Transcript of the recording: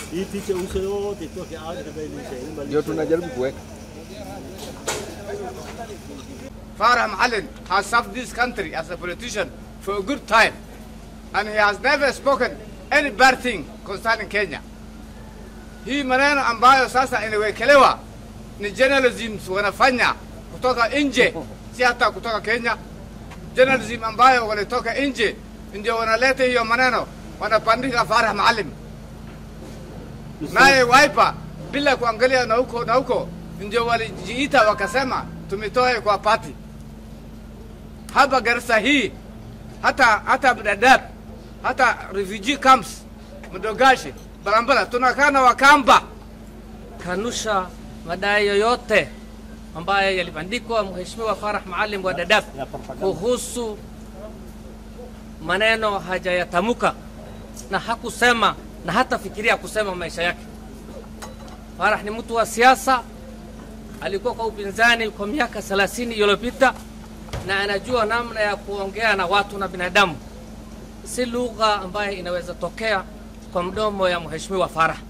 Hii picha uso yote itoke aje kama ile ndio tunajaribu kuweka. Farah Maalin has served this country as a politician for a good time, and he has never spoken any bad thing concerning Kenya. Hii maneno ambayo sasa inawekelewa ni journalism wanafanya kutoka nje, si hata kutoka Kenya. Journalism ambayo walitoka nje ndio wanaleta hiyo maneno, wanapandika Farah Maalim naye Wiper bila kuangalia na huko na huko, ndio walijiita wakasema tumetoe kwa pati hapa Garissa hii, hata hata Dadaab, hata refugee camps Mdogashi, Balambala, tunakaa na Wakamba. kanusha madai yoyote ambayo yalibandikwa Mheshimiwa Farah Maalim wa Dadaab kuhusu maneno hajayatamuka na hakusema na hata fikiria kusema maisha yake. Farah ni mtu wa siasa, alikuwa kwa upinzani kwa miaka 30 iliyopita na anajua namna ya kuongea na watu na binadamu, si lugha ambayo inaweza tokea kwa mdomo ya Mheshimiwa Farah.